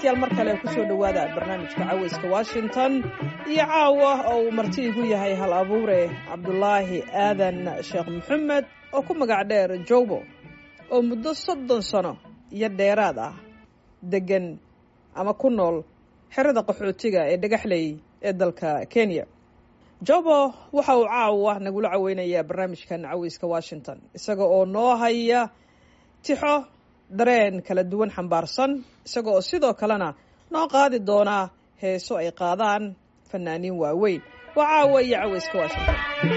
dhegeystayaal mar kale kusoo dhowaada barnaamijka caweyska washington iyo caawa oo uu marti igu yahay hal abuure cabdulaahi aadan sheekh maxamed oo ku magac dheer jowbo oo muddo soddon sano iyo dheeraad ah deggan ama ku nool xerada qaxootiga ee dhagaxley ee dalka kenya jobo waxa uu caawa nagula caweynayaa barnaamijkan caweyska washington isaga oo noo haya tixo dareen kala duwan xambaarsan isaga oo sidoo kalena noo qaadi doonaa heeso ay qaadaan fanaaniin waaweyn waa caawa iyo caweyska washington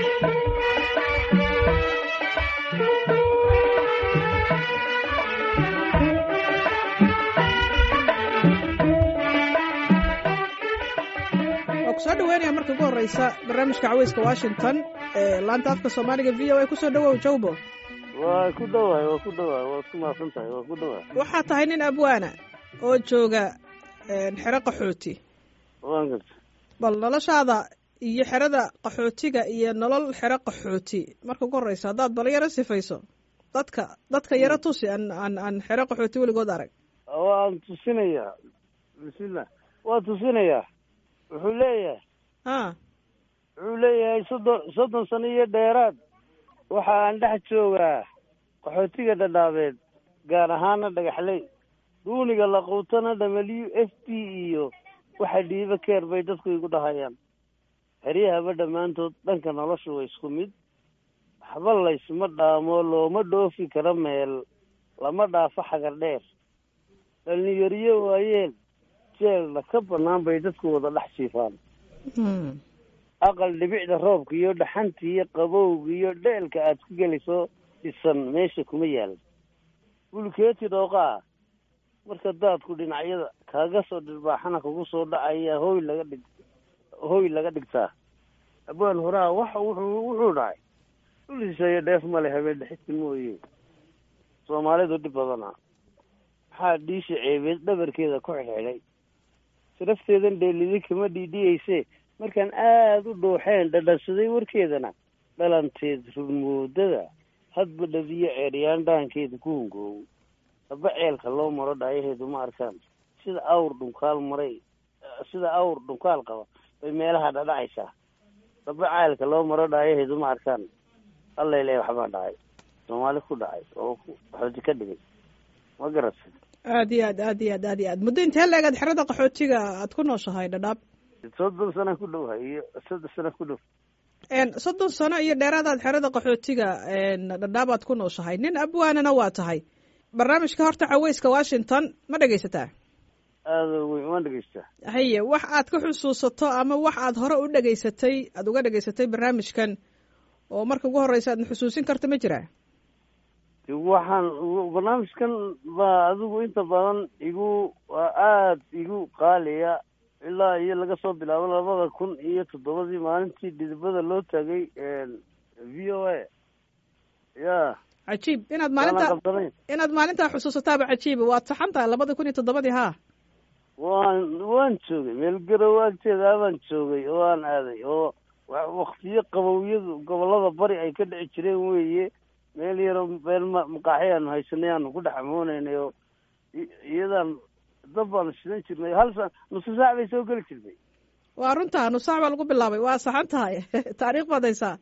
waa kusoo dhaweynaya marka ugu horeysa barnaamijka caweyska washington ee laanta afka soomaaliga v o a kusoo dhawow jowbo waa ku dhawaay waa ku dhawaay waad ku mahadsan tahay waa ku dhawaay waxaa tahay nin abwaana oo jooga xero qaxooti waan garta bal noloshaada iyo xerada qaxootiga iyo nolol xero qaxooti marka ugu horeysa haddaad bal yaro sifayso dadka dadka yaro tusi aan aan aan xero qaxooti weligood arag waan tusinayaa bismillah waa tusinayaa wuxuu leeyahay a wuxuu leeyahay soddon soddon sano iyo dheeraad waxa aan dhex joogaa qaxootiga dhadhaabeed gaar ahaana dhagaxley duuniga laquutana w f d iyo waxa dhiiba keer bay dadku igu dhahayaan xeryahaba dhammaantood dhanka nolosha waa isku mid waxba laysma dhaamo looma dhoofi karo meel lama dhaafo xagar dheer dhalinyariyo waayeen jeelna ka bannaan bay dadku wada dhex jiifaan aqal dhibicda roobka iyo dhaxanta iyo qabowga iyo dheelka aad ku gelayso dhisan meesha kuma yaal bulkeeti dhooqaa marka daadku dhinacyada kaaga soo dhirbaaxana kugu soo dhacaya hooy laga dhig hooy laga dhigtaa abwaan horaa waxa wuxuu wuxuu dhahay dhul hisheeye dheef male habeen dhexista mooye soomaalidu dhib badana maxaa dhiisha ceebeed dhabarkeeda ku xidhxidhay sharafteedan dheelidi kama dhiidhiyeyse markaan aada u dhooxeen dhadhansaday warkeedana dhalanteed rurmoodada hadba dhabiyo ceeryaan dhaankeeda ku hungoowo haba ceelka loo maro dhaayaheedu ma arkaan sida awr dhunkaal maray sida awr dhunkaal qaba bay meelaha dhadhacaysaa haba ceelka loo maro dhaayaheedu ma arkaan allele waxbaa dhacay soomaali ku dhacay oo qaxooti ka dhigay ma garata aad iyo aad aad iyo aad aad iyo aad muddo intee leegaad xerada qaxootiga aad ku nooshahay dhadhaab soddon sana ku dhowhay iyo soddon sana ku dhow soddon sano iyo dheeraadaad xerada qaxootiga dhadhaabaad ku nooshahay nin abwaanana waa tahay barnaamijka horta caweyska washington ma dhegaysataa aada weyn waan dhegaystaa haye wax aad ka xusuusato ama wax aad hore u dhegaysatay aada uga dhegaysatay barnaamijkan oo marka ugu horeysa aadna xusuusin karta ma jiraa waxaan barnaamijkan baa adigu inta badan igu waa aada igu qaaliya ilaa iyo laga soo bilaabo labada kun iyo toddobadii maalintii dhidibada loo taagay v o a ya cajiib inaad maalinta inaad maalintaa xusuusataaba cajiiba waad saxan tahay labada kun iyo toddobadii haa waan waan joogay meel garow agteeda baan joogay oo aan aaday oo waktiyo qabowyadu gobolada bari ay ka dhici jireen weeye meel yaro meel maqaaxi aanu haysanay aanu ku dhex amooneynay oo iyadaan dab baanu shidan jirnay hal sa nusu saac bay soo geli jirtay waa runtaa nus saac baa lagu bilaabay waa saxan tahay taariikh baad haysaa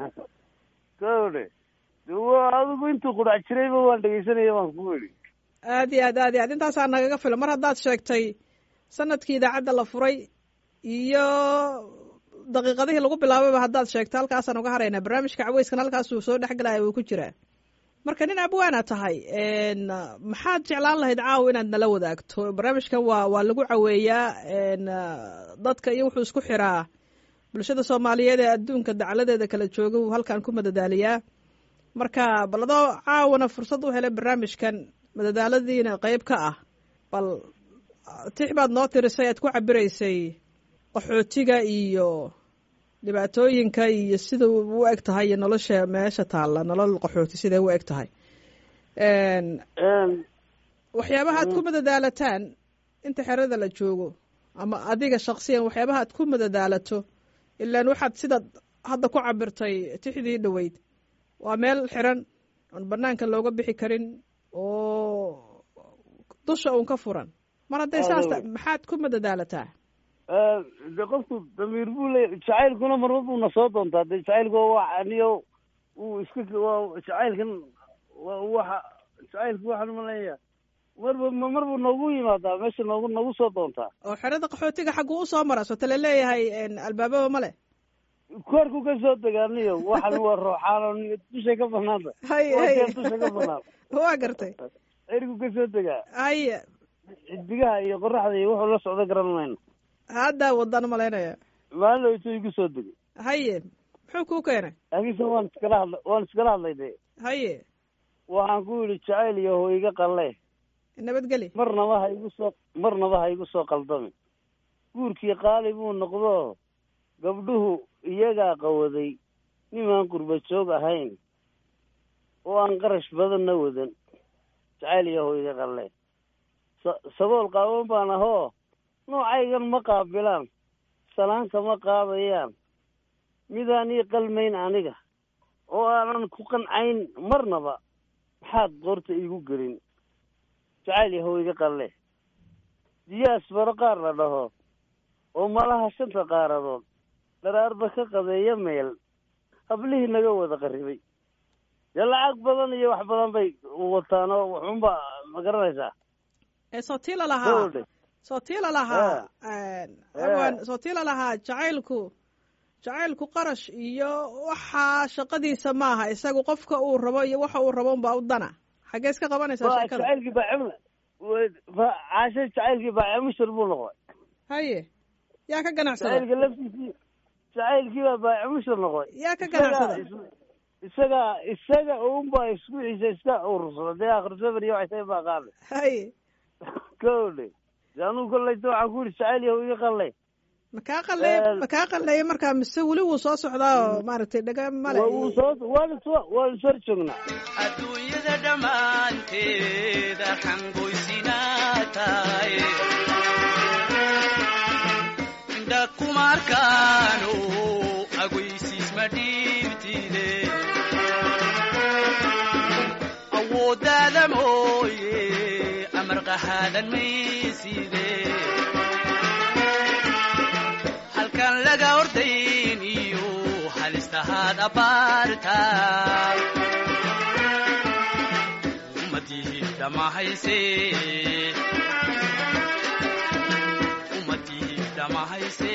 kawdhe adigu intuu qudhac jirayba waan dhegeysanaya waan ku weli aad iyo aad aad iyo aad intaasaa nagaga fila mar haddaad sheegtay sanadkii idaacadda la furay iyo daqiiqadihii lagu bilaabayba haddaad sheegto halkaasaan uga haraynaa barnaamijka caweyskan halkaasuu soo dhexgelaya wuu ku jiraa marka nin abwaana tahay maxaad jeclaan lahayd caawa inaad nala wadaagto barnaamijkan waa waa lagu caweeyaa dadka iyo wuxuu isku xiraa bulshada soomaaliyeed ee adduunka dacaladeeda kala jooga wuu halkan ku madadaaliyaa marka bal adoo caawana fursad u helay barnaamijkan madadaaladiina qeyb ka ah bal tix baad noo tirisay aad ku cabiraysay qaxootiga iyo dhibaatooyinka iyo sida u eg tahay iyo nolosha meesha taalla nolol qaxooti siday u eg tahay waxyaabaha aad ku madadaalataan inta xerada la joogo ama adiga shaksiyan waxyaabaha aad ku madadaalato ilaan waxaad sidaad hadda ku cabirtay tixdii dhoweyd waa meel xiran oon banaanka looga bixi karin oo dusha uun ka furan mar hadday saas Adow. ta- maxaad ku madadaalataa de qofku damiir buu leeya jacaylkuna marba buu na soo doontaa de jacaylku waa wax aniyo uu iska waa jacaylkan waa waxa jacaylku waxaan maleeya marba ma- marbu noogu yimaadaa meesha noogu nagu soo doontaa oo xerada qaxootiga xagguu usoo mara soo tale leeyahay een, albaababa ma leh koorku ka soo degaaniyo waxan waa rooxaano dushay ka banaanta haye waa haye keen dusha ka banaan waa gartay cirku ka soo degaa haye xidigaha iyo qoraxda iyo wuxuu la socdo garan mayno haddaa wadaan malaynaya maalin dhaweyto igu soo degay haye muxuu kuu keenay laakiinse waan iskala hadla waan iskala hadlay de haye waxaan ku yidhi jacayl iyo ho iga qalle nabadgeli marnaba ha igu soo marnaba ha igu soo qaldamin guurkii qaali buu noqdo gabdhuhu iyagaa qawaday nimaan qurba joog ahayn oo aan qarash badanna wadan jacayl iyo ho iga qalle sa- sabool qaawan baan ahoo noocaygan ma qaabilaan salaanka ma qaadayaan midaan ii qalmayn aniga oo aanan ku qancayn marnaba maxaad qoorta iigu gelin jacayl yahow iga qalle diyaas baro qaar la dhaho oo malaha shanta qaaradood dharaarba ka qadeeya meel hablihii naga wada qarribay dee lacag badan iyo wax badan bay wataan oo waxunba ma garanaysaa ee sootiila lahaa gabadhe sootiila lahaa awan sootiila lahaa jacaylku jacaylku qarash iyo waxaa shaqadiisa maaha isagu qofka uu rabo iyo waxa uu rabo unbaa u dana xaggee iska qabanaysaa waa sheekada jacaylkii baa cimla wa- caashe jacaylkii baa cimishir buu noqday haye yaa ka ganacsada jacaylka laftiisii jacaylkii baa baacimishir noqday yaa ka ganacsada isaga isaga unbaa isku ciisa iska urursada dee akhir safar iyo waxay tahay baa qaada haye kowdhe de anugu kollayta waxaan ku yidhi jacayl yahow iga qallay makaa qalleey Ee, makaa qalleeya markaa mise weli wuu soo socdaa oo maaragtay dhaga male waa uu soo waan is waan is hor joognaa adduunyada dhammaanteed arxan goysinaa tahay indha kuma arkaano aguysiis ma dhiibtide awooddaada mooye amar qahaadan mayside halkan laga ordayn iyo halistahaad abbaarta ummadii dhamahayse ummadii dhamahayse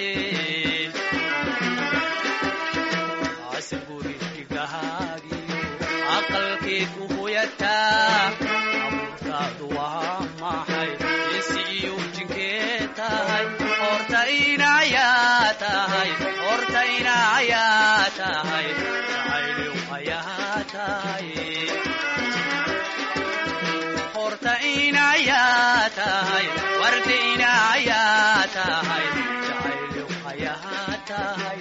ase guri dhigahaagiyo aqalkeed u hoyataa abuurtaadu waa maxay isi iyo jinkeed tahay horta inayaa tahay horta inayaa tahay jacaylow ayaa tahay horta inayaa tahay warda inayaa tahay jacaylow ayaa tahay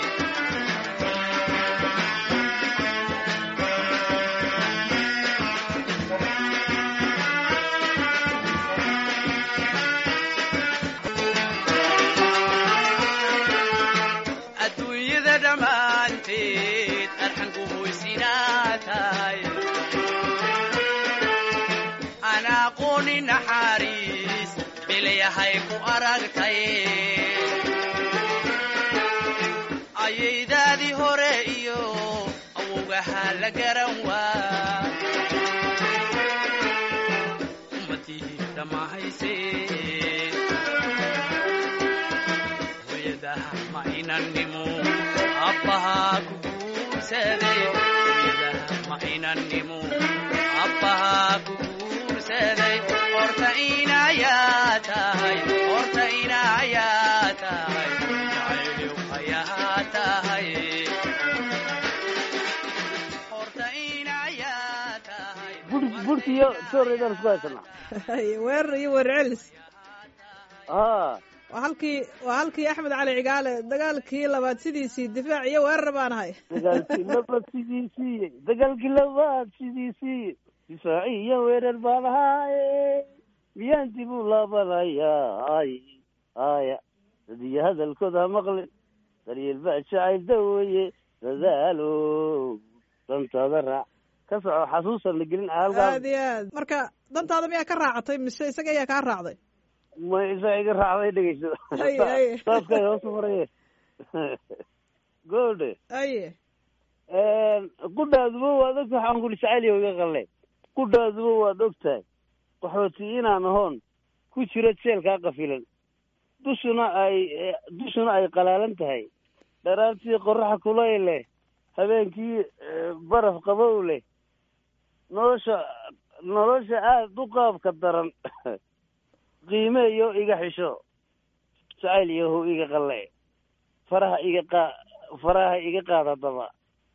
adduunyada dhammaanteed arxan ku hoysinaa tahay aan aqooni naxariis bilayahay ku aragtay ayaydaadii hore iyo awowgahaa la garan waa ummadii dhamahayse hooyadaha ma inannimo abbahaa ku guursaday hooyadaha ma inannimo abbahaa ku guursaday horta inayaa tahay horta inayaa tahay jacaylow ayaa tahay horta inayaa tahay bur burti iyo sooreedaan isku haysanaa haye weerar iyo weerar celis haa waa halkii waa halkii axmed cali cigaale dagaalkii labaad sidiisii difaac iyo weerar baan ahay dagaalkii labaad sidiisii dagaalkii labaad sidiisii difaaci iyo weerar baan ahaaye miyaan dib u laabanayaa ay aya dadiyo hadalkooda ha maqlin daryeel baa jacayl dawaye dadaalo dantaada raac ka soco xasuusan la gelin halkaa aad iyo aad marka dantaada miyaa ka raacatay mise isaga ayaa kaa raacday ma isaga iga raacday dhegeyso Ay, ay. saaskay hoos maraye goodhe aye qudhaaduba waad ogtahay waxaan kuli jacayliyo iga qalle qudhaaduba waad ogtahay qaxooti inaan ahoon ku jiro jeelkaa qafilan dushuna ay dushuna ay qalaalan tahay dharaartii qoraxa kulayl leh habeenkii eh, baraf qabow leh nolosha nolosha aada u qaabka daran qiimeeyo iga xisho jacayl yahow iga qalle faraha iga qaa faraha iga qaad haddaba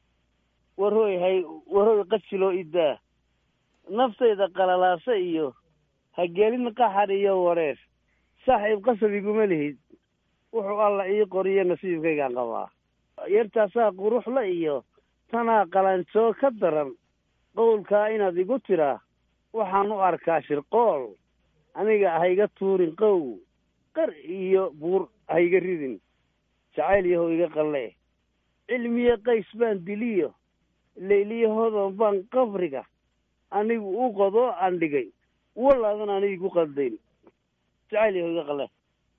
warhooy hay warhooy qajiloo idaa naftayda qalalaasa iyo hagelin qaxar iyo wareer saaxiib qasab iguma lihid wuxuu alla ii qoriyo nasiibkaygaan qabaa yartaasaa quruxla iyo tanaa qalanjoo ka daran qowlkaa inaad igu tiraa waxaan u arkaa shirqool aniga hayga tuurin qow qar iyo buur hayga ridin jacayl yahow iga qalle cilmiye qays baan diliyo leyliyahodan baan qabriga anigu u qodoo aan dhigay walaadan aniga igu qaldayn jacayl yahow iga qalle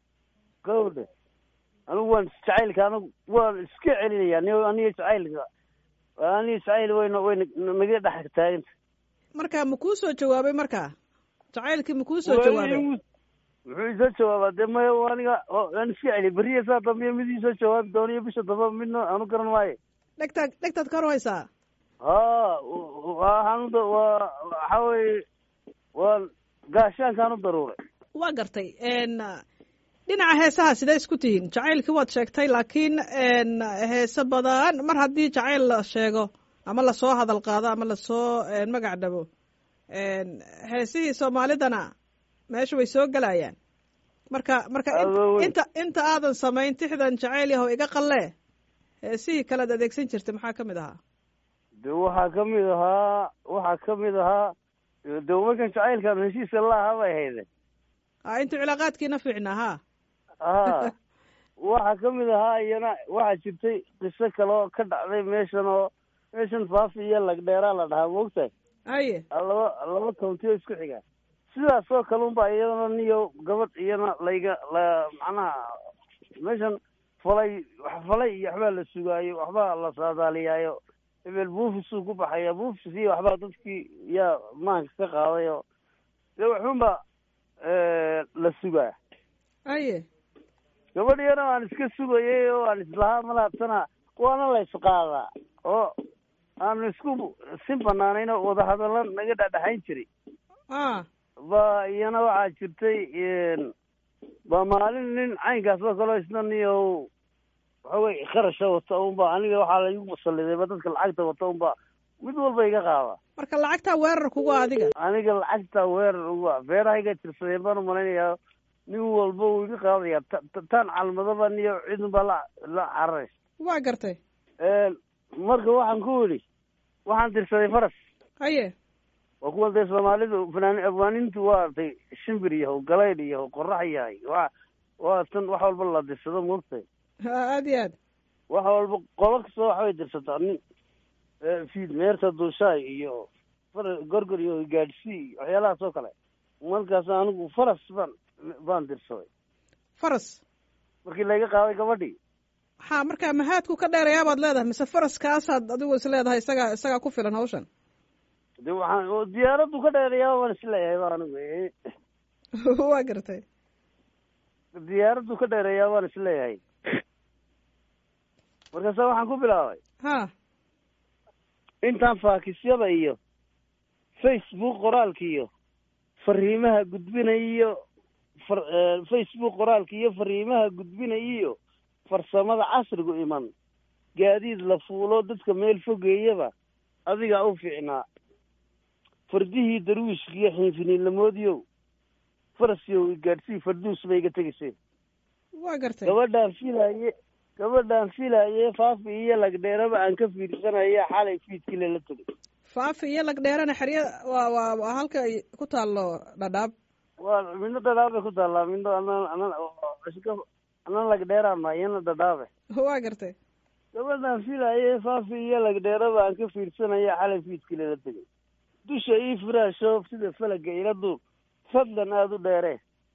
gawdhe anigu waan jacaylka anigu waan iska celinayaa ni aniga jacaylka aniga jacayl wayna wayna naga dhex taaganta marka ma kuu soo jawaabay marka jacaylkii ma kuu soo jawaabay muxuu isoo jawaabaa dee maya aniga waan iska celiya beriya saa dambe mid isoo jawaabi doono iyo bisha dambe midna aanu garan maayo dhegtaad dhegtaad ka hor haysaa ha waxaan u waa waxa weye waa gaashaankaan u daruuray waa gartay n dhinaca heesaha sidee isku tihiin jacaylkii waad sheegtay laakiin n heese badan mar haddii jacayl la sheego ama lasoo hadal qaado ama lasoo magac dhabo heesihii soomaalidana meesha way soo gelayaan marka marka in- Adow. inta inta aadan samayn tixdan jacayl yahow iga qalle heesihii kalead adeegsan jirtay maxaa ka mid ahaa de waxaa ka mid ahaa waxaa ka mid ahaa de markan jacaylkan heshiiska laaha bay hayde a intuu cilaaqaadkiina fiicnaa ha ha waxaa ka mid ahaa iyana waxaa jirtay qiso kaloo ka dhacday meeshan oo meeshan faafi iyo lagdheeraa la dhahaa maogtahay aye laba laba countioo isku xiga sidaas oo kale unba iyadana niyo gabadh iyana layga la macnaha meeshan falay wax falay iyo waxbaa la sugaayo waxbaa la saadaaliyaayo hebel buufisuu ku baxaya buufis iyo waxbaa dadkii yaa maanka ka qaadayo dee waxunba la sugaa aye gabadh iyana waan iska sugayay oo aan islahaa malaabtana waana la isqaadaa oo aanu isku si banaanayn oo wadahadalla naga dhadhexayn jiray a ba iyana waxaa jirtay ba maalin nin caynkaas oo kaleo isna niyo waxa weye kharasha wata unba aniga waxaa laigu musalliday ba dadka lacagta wata unba mid walba iga qaada marka lacagtaa weerar kugu adiga aniga lacagta weerar uga beerahayga tirsadeen baan umalaynayaa nin walba wuu iga qaadaya ta- ta- taan calmadaba niyo cidunbaa la la cararaysa waa gartay marka waxaan ku idhi waxaan tirsaday faras aye waa kuwa dee soomaalidu fanaan afwaanintu waa tay shimbir yahow galaydh yahow qorax yahay waa waa tan wax walba la dirsado moogtahay aad iyo aad wax walba qola kastoo waxbay dirsataa nin fiid meerta duushaay iyo far gorgor iyo gaadhsii iyo waxyaalahaas oo kale markaas anigu faras baan baan dirsaday faras markii layga qaaday gabadhii ha marka mahaadku ka dheerayaa baad leedahay mise faraskaasaad adigu is leedahay isagaa isagaa ku filan hawshan de waxaan oo diyaaraddu ka dheerayaa waan isleeyahay ba anigu waa gartay diyaaraddu ka dheereeyaa waan isleeyahay markaasa waxaan ku bilaabay ha intaan faakisyada iyo facebook qoraalka iyo fariimaha gudbinaya iyo far facebook qoraalka iyo fariimaha gudbinaya iyo farsamada casrigu iman gaadiid la fuulo dadka meel fogeeyaba adigaa u fiicnaa fardihii darwiishka iyo xiinfiniinlamoodiyow farasyow gaadhsii farduus bay iga tegayseen waa gartay gabadhaan filaye gabadhaan filaye faafi iyo lagdheeraba aan ka fiirsanaya xalay fiidkii lela tegay faafi iyo lagdheerana xerya waa waa waa halka ay ku taallo dhadhaab waa midna dhadhaabay ku taallaa midna anan anan iska anan lagdheeraan maa iyana dhadhaabe waa gartay gabadhaan filaye faafi iyo lagdheeraba aan ka fiirsanaya xalay fiidkii lela tegay dusha ii firaasho sida falaga ila duur fadlan aada u dheeree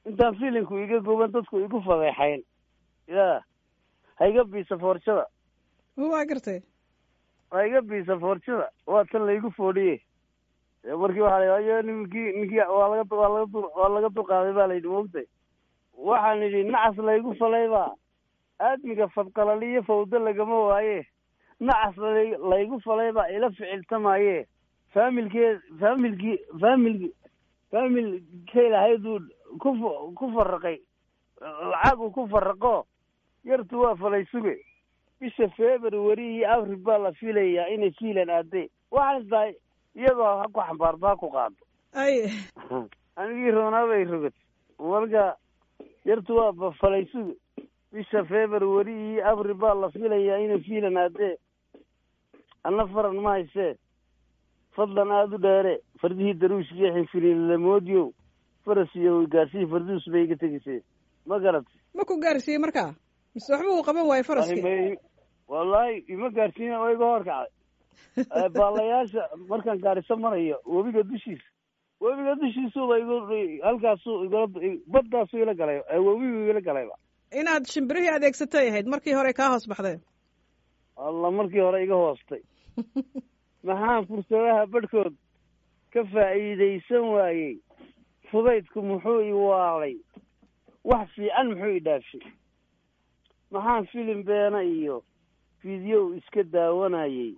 intaan filinku iga guban dadku igu fadeexayn ya ha iga biisa foorjada waa gartay ha iga biisa foorjada waa tan laygu foodhiye ee markii waxaa la ayo ninkii ninkii waa laga waa laga dur waa laga dulqaaday baa layidhi moogtay waxaan idhi nacas laygu falaybaa aadmiga fadqalaliyo fawdo lagama waaye nacas lay- laygu falaybaa ila ficiltamaaye faamilkee faamilkii faamilki faamilkay lahayduu ku fa- ku faraqay lacag uu ku faraqo yartu waa falay suge bisha february iyo abril baa la filayaa inay fiilan aadee waxaan tahay iyadoo ha ku xambaarto ha ku qaado ay anigii roonaa bay rogad marka yartu waa ba- falay suge bisha february iyo abril baa la filayaa inay fiilan aadee anna faran ma haysee fadlan aada u dheere fardihii daruush iyo xinfililamoodyow faras iyo gaarsiyi farduus bay iga tegisee ma garat ma ku gaarsiiyey markaa mise waxba uu qaban waayo faraskii Arrimay- wallaahi ima gaarsiina oo iga horkacay Eh, baalayaasha markaan gaariso marayo webiga dushiisa webiga dushiisuba igu halkaasuu igala baddaasuu ila galay eh, webigu igala galayba inaad shimbirihii adeegsatay ahayd markii hore kaa hoos baxdeen alla markii hore iga hoostay maxaan fursadaha badhkood ka faa'iidaysan waayey fudaydku muxuu i waalay wax fiican muxuu i dhaafshay maxaan filim beena iyo fideow iska daawanayey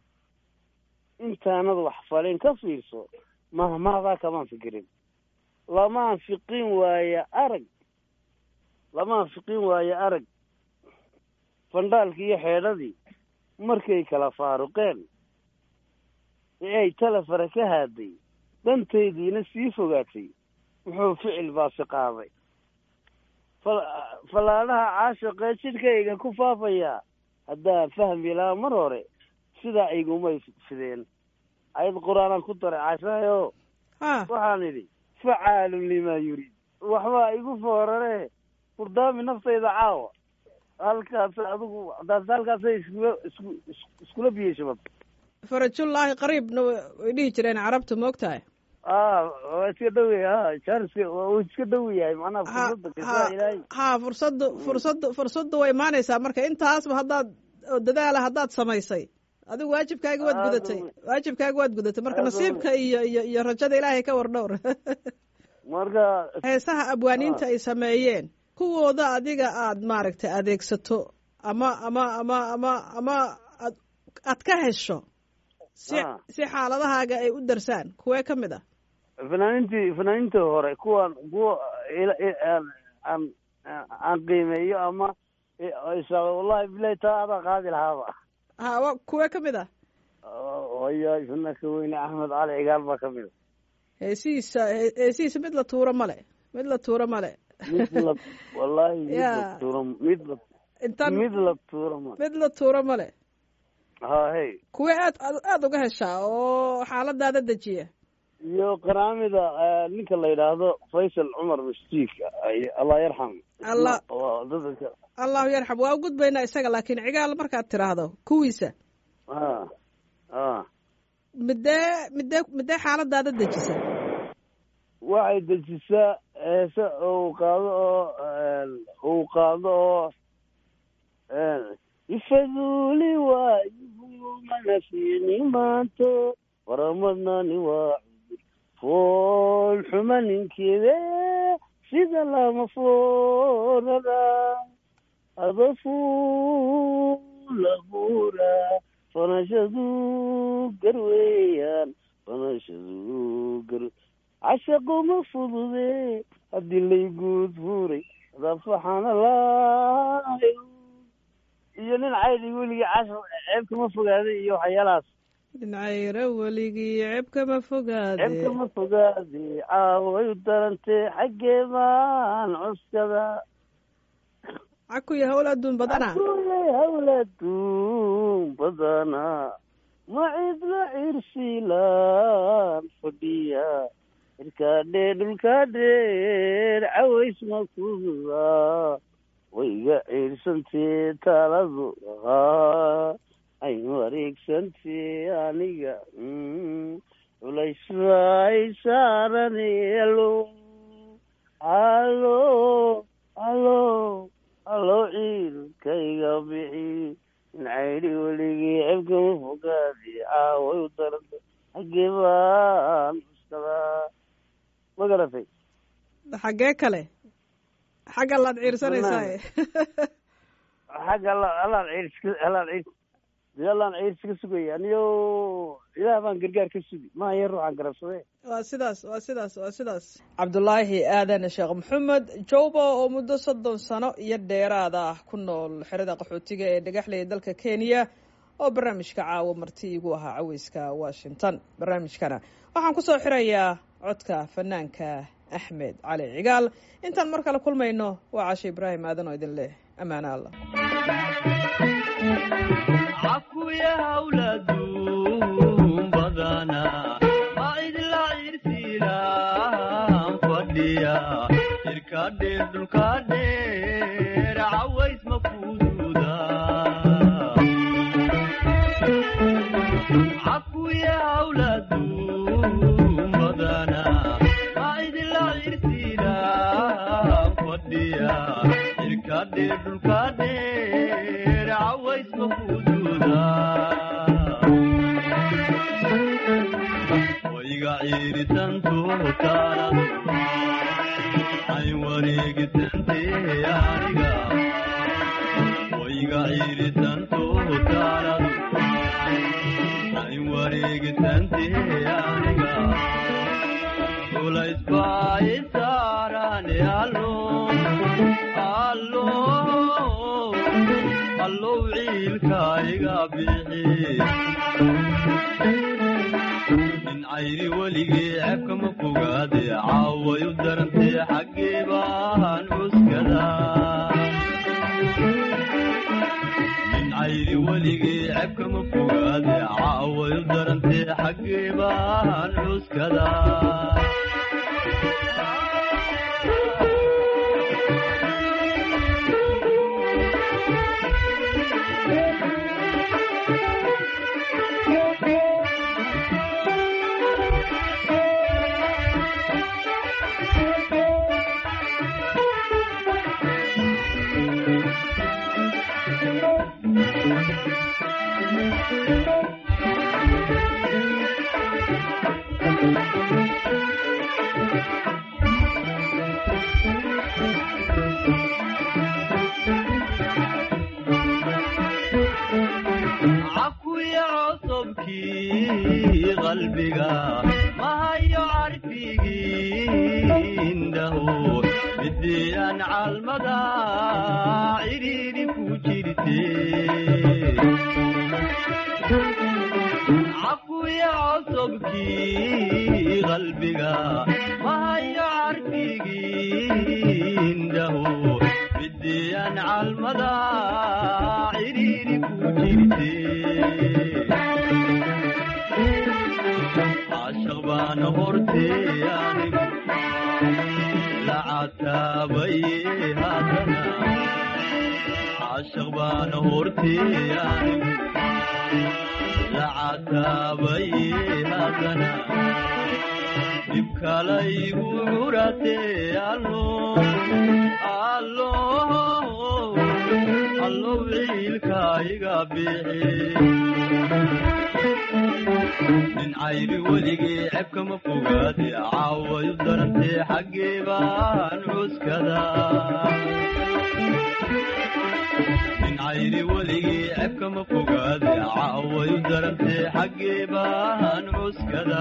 intaanad wax falin ka fiirso mahmahdaa kamaan fikirin lamaan fiqin waaye arag lamaan fiqin waaye arag fandhaalkii iyo xeedhadii markay kala faaruqeen ee ay talefara ka haaday dhantaydiina sii fogaatay muxuu ficil baasi qaaday fal- fallaadhaha caashiqee jidhkayga ku faafayaa haddaan fahmi lahaa mar hore sidaa igumay fideen ayad qur-aanaan ku daray caashaayo ha waxaan idhi facaalun limaa yuriid waxbaa igu foorare furdaami naftayda caawa halkaas adigu hadaas halkaasay iskula isku is- iskula biyey shabad farajullaahi qariibna wa- way dhihi jireen carabtu moogtahay a waa iska dhowy ha jaariska wuu iska dhow yahay macnaha ha fursadda ha kasaa ilaahay ha fursaddu fursaddu fursaddu way imaanaysaa marka intaasba haddaad oo dadaala haddaad samaysay adigu waajibkaaga waad Aad gudatay u- waajibkaaga waad gudatay marka Aad u- nasiibka iyo iyo iyo rajada ilaahay ka war dhowr marka heesaha abwaaniinta ay sameeyeen kuwooda adiga aad maaragtay adeegsato ama ama ama ama ama aad aad ka hesho si Ah. si xaaladahaaga ay u darsaan kuwee ka mid ah fanaanintii fanaanintii hore kuwan kuwa ila- i- aan aan aan qiimeeyo ama isa wallahi bilahi taa adaa qaadi lahaaba ha wa kuwee ka mid ah haya fanaka weyne axmed cali cigaal baa ka mid heesihiisa he- heesihiisa mid la tuuro male mid la tuuro male a mid la wallahi mid la Ya. tuuro mid la intaan mid la tuuro ma mid la tuuro male ha hey kuwee aad aad aada uga heshaa oo xaaladaada dejiya iyo qanaamida eh, ninka la yidhaahdo faysal cumar mashtiik ay- allah yarxam Allah- Waa dadka allahu yarxam waa u gudbaynaa isaga laakiin cigaal markaad tiraahdo kuwiisa ha ha midee midee midee xaaladaada dejisa waxay dejisaa heese uu qaado oo uu qaado oo ifaduuli waayihu mana fiini maanto waramadnani waa cudur fool xuma ninkeede sida lama foorada adafuulabuura fanashadu garweeyaan fanashadu gar cashaquma fudude haddii layguud fuuray dafaxana laayo iyo nin caydi weligii cashaq ceebkama fogaaday iyo waxyaalahaas dhincayra weligii ceebkama fogaade ceebkama fogaade caaway u darantee xaggee baan cuskada cakuya howl adduun badana Aduunye hawladuun badana macidla cirsilaan fadhiya irkaadhee dhulkaadheer caways makuda wayga ciirsantee taaladu ahaa ay wareegsantee aniga mm, culays bay saaranelo allo allo allo ciilkayga bixi in caydhi weligii cebkama fogaadi caaway u daranta xaggee baan uskadaa ma garatay xaggee kale xagga laad ciirsanaysaa xagga alla allaan ciirska allaan ciir dee allaan ciirsi ka sugaya aniyo ilaah baan gargaar ka sugi maa yar ruuxaan garabsadee waa sidaas waa sidaas waa sidaas cabdulaahi aadan sheekh maxamed jowba oo muddo soddon sano iyo dheeraad ah ku nool xerada qaxootiga ee dhagaxley dalka kenya oo barnaamijka caawa marti igu ahaa caweyska washington barnaamijkana waxaan kusoo xirayaa codka fanaanka axmed cali cigaal intaan mar kale kulmayno waa cashe ibraahim aadan oo idin leh ammaano allah cakuya hawladuun badana ma idla cirsiilaan fadhiya jirka dheer dhulka dheer caways ma fududa cakuya hawladuun badana ma idla cirsiilaan fadhiya jirka dheer dhulka dheer caways ma fududa wayga ciiritantu taanadu ay wareegisante aniga wayga ciiritantu taanadu ay wareegisante aniga culays baa i saarane allo allo allow ciilka iga bixi in cayri weligii ceebkama fogaade caaway u darantee xaggee baan cuskada in cayri weligii ceebkama fogaade caaway u darantee xaggee baan cuskada cakuya codsobkii qalbiga mahayo carfigii indhaho midiyaan calmada cidhiidhi ku jirte cakuya codsobkii qalbiga mahayo carfigii indhaho midiyaan calmada cidhiidhi ku jirte caashaq baana hortee anigu la cataabaye haddana caashaq baana hortee anigu la cataabaye haddana dhib kalaygu curatee allo allo allow ciilka iga bixi in cayri weligii ceebkama fogaade caaway u darantee xaggee baan cuskada in cayri weligii ceebkama fogaade caaway u darantee xaggee baan cuskada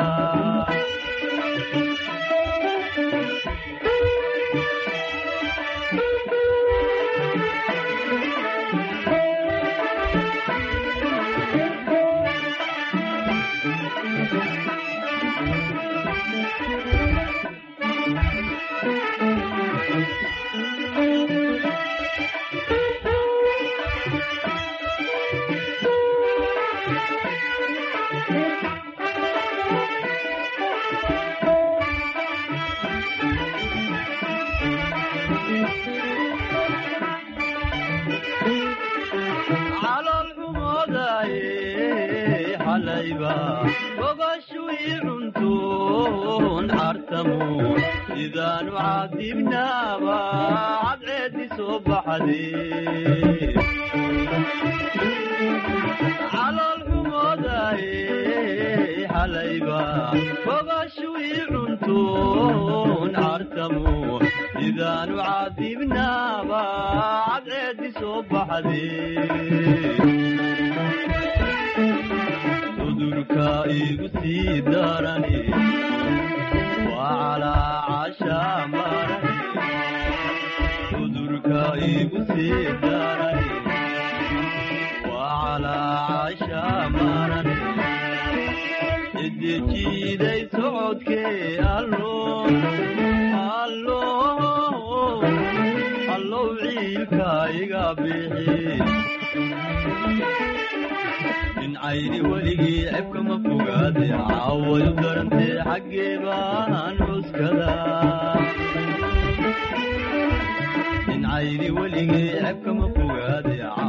calool xumoodaye xalayba gogoshu ii cuntoon cartamo sidaanu caadibnaaba cadceedi soo baxdee calool xumoodaye xalayba fogashu ii cuntoon cartamo sidaanu caadibnaaba cadceedi soo baxdee cudurka igu sii darani waa calaacasha marani cudurka igu sii darani waa calaacasha marani cidijiiday socodkee allo allo allow ciilka iga bixi dhincayni weligii cebkama fogaade caawayu darantee xaggee baan cuskada dhincayni weligii cebkama fogaade